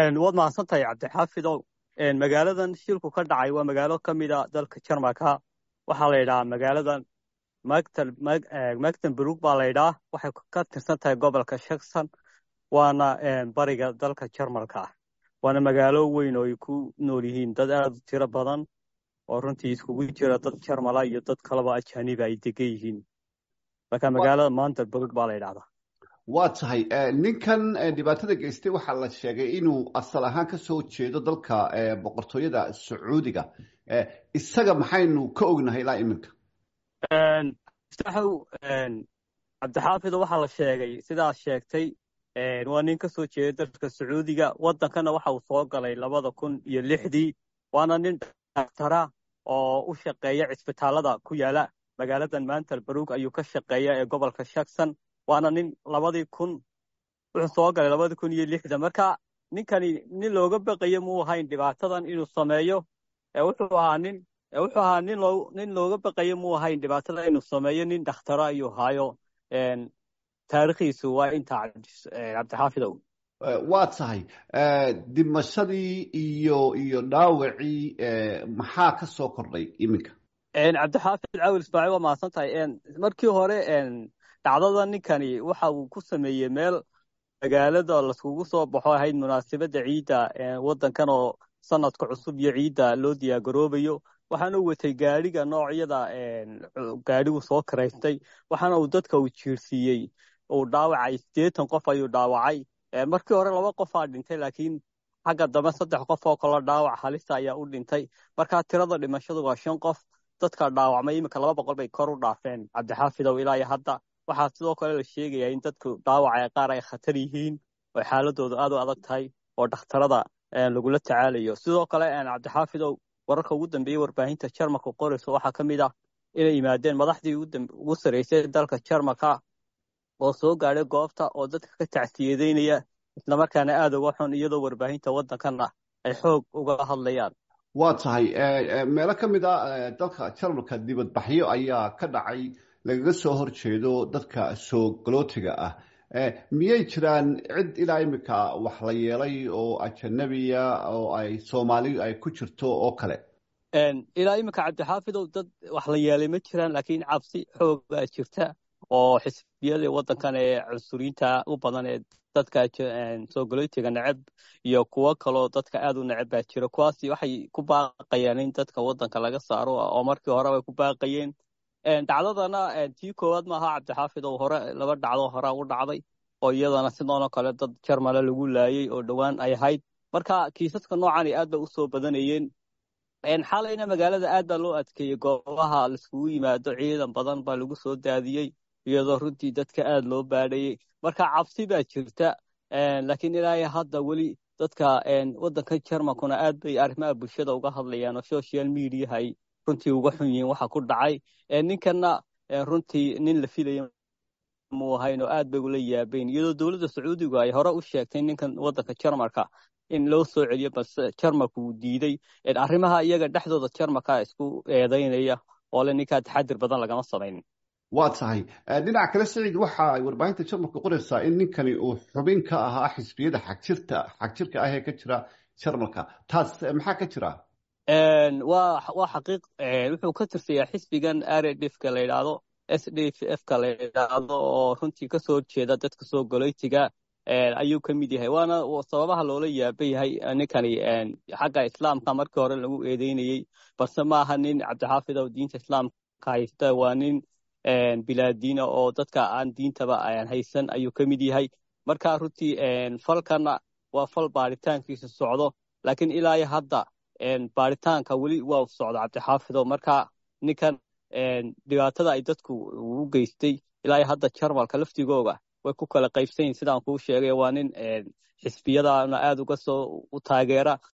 waad mahadsantahay cabdixaafidow magaaladan shilku ka dhacay waa magaalo ka mida dalka jarmalka waxaa la yidhahaa magaaladan magtenburg baa la yidhaha waxay ka tirsan tahay gobolka shakson waana bariga dalka jarmalka waana magaalo weyn oo ay ku nool yihiin dad aad u tiro badan oo runtii iskugu jira dad jarmala iyo dad kaleba ajaniba ay degan yihiin marka magaalada mantelburg baa la yidhahdaa waa tahay ninkan dhibaatada geystay waxaa la sheegay inuu asal ahaan ka soo jeedo dalka boqortooyada sacuudiga isaga maxaynu ka ognahay ilaa iminka muftaxow cabdixaafido waxaa la sheegay sidaad sheegtay waa nin ka soo jeeda dalka sacuudiga waddankana waxa uu soo galay labada kun iyo lixdii waana nin daktara oo u shaqeeya cisbitaalada ku yaala magaaladan mantelburg ayuu ka shaqeeya ee gobolka shakson waana nin labadii kun wuxuu soo galay labadii kun iyo lixda marka ninkani nin looga baqayo muu ahayn dhibaatadan inuu sameeyo wuxuu ahaa nin wuxuu ahaa nin loo nin looga baqayo muu ahayn dhibaatada inuu sameeyo nin dakhtaro ayuu haayo taariikhiisu waa intaa cabdixaafidow waa tahay dhimashadii iyo iyo dhaawacii maxaa ka soo kordhay iminka cabdixaafid cawil ismaaciil waa mahadsan tahay markii hore dhacdada ninkani waxa uu ku sameeyey meel magaalada laskugu soo baxo ahayd munaasabadda ciidda waddankan oo sanadka cusub iyo ciidda loo diyaargaroobayo waxaana u watay gaadhiga noocyada gaadhigu soo karaystay waxaana uu dadka uu jiirsiiyey uu dhaawacay siddeetan qof ayuu dhaawacay markii hore laba qofaa dhintay laakiin xagga dambe saddex qof oo kale dhaawac halisa ayaa u dhintay markaa tirada dhimashadu waa shan qof dadka dhaawacmay iminka laba boqol bay kor u dhaafeen cabdixaafidow ilaa iyo hadda waxaa sidoo kale la sheegayaa in dadku dhaawaca qaar ay khatar yihiin oo xaaladoodu aad u adag tahay oo dhakhtarada lagula tacaalayo sidoo kale cabdixaafidow wararka ugu dambeeyey warbaahinta jarmalka qorayso waxaa ka mid ah inay yimaadeen madaxdii ugu sarreysay dalka jarmalka oo soo gaadhay goobta oo dadka ka tacsiyadeynaya islamarkaana aad uga xun iyadoo warbaahinta waddankana ay xoog uga hadlayaan waa tahay meelo ka mid a dalka jarmalka dibadbaxyo ayaa ka dhacay lagaga soo horjeedo dadka soo galootiga ah miyay jiraan cid ilaa iminka wax la yeelay oo ajanabiya oo ay soomaali ay ku jirto oo kale ilaa iminka cabdixaafidow dad wax la yeelay ma jiraan laakiin cabsi xoogaa jirta oo xisbiyada waddankan ee cunsuriyiinta u badan ee dadka soo galootiga neceb iyo kuwo kaloo dadka aad u neceb baa jira kuwaasi waxay ku baaqayaan in dadka waddanka laga saaro oo markii hore bay ku baaqayeen dhacdadana tii koowaad maaha cabdixaafid oo hore laba dhacdo hore u dhacday oo iyadana sidoonoo kale dad jarmale lagu laayey oo dhowaan ay ahayd marka kiisaska noocani aad bay usoo badanayeen xalayna magaalada aad baa loo adkeeyey goobaha laiskugu yimaado ciidan badan baa lagu soo daadiyey iyadoo runtii dadka aad loo baadhayey marka cabsi baa jirta laakiin ilaa hadda weli dadka waddanka jarmalkuna aad bay arrimaha bulshada uga hadlayaan oo social mediaha ay runtii uga xun yihiin waxa ku dhacay ninkanna runtii nin la filaya muu ahayn oo aad bay ula yaabayn iyadoo dowladda sacuudigu ay hore u sheegtay ninkan waddanka jarmalka in loo soo celiyo balse jarmalku uu diiday arrimaha iyaga dhexdooda jarmalka isku eedaynaya oo le ninkaa taxadir badan lagama samaynin waa tahay dhinaca kale saciid waxa ay warbaahinta jarmalka qoraysaa in ninkani uu xubin ka ahaa xisbiyada xagjirta xagjirka ah ee ka jira jarmalka taas maxaa ka jira waa waa xaqiiq wuxuu ka tirsayaa xisbigan rdfka la yidhaahdo s d f ka la yidhaahdo oo runtii kasoo horjeeda dadka soo goloytiga ayuu ka mid yahay waana sababaha loola yaaba yahay ninkani xagga islaamka markii hore lagu eedeynayey balse maaha nin cabdixaafid oo diinta islaamka haysta waa nin bilaadiina oo dadka aan diintaba haysan ayuu ka mid yahay marka runtii falkana waa fal baaritaankiisa socdo laakiin ilaa iyo hadda baaritaanka weli waa socda cabdixaafido marka ninkan dhibaatada ay dadku u geystay ilaa iyo hadda jarmalka laftigooga way ku kala qaybsanyihin sidaan kuu sheegay waa nin xisbiyadana aad uga soo taageera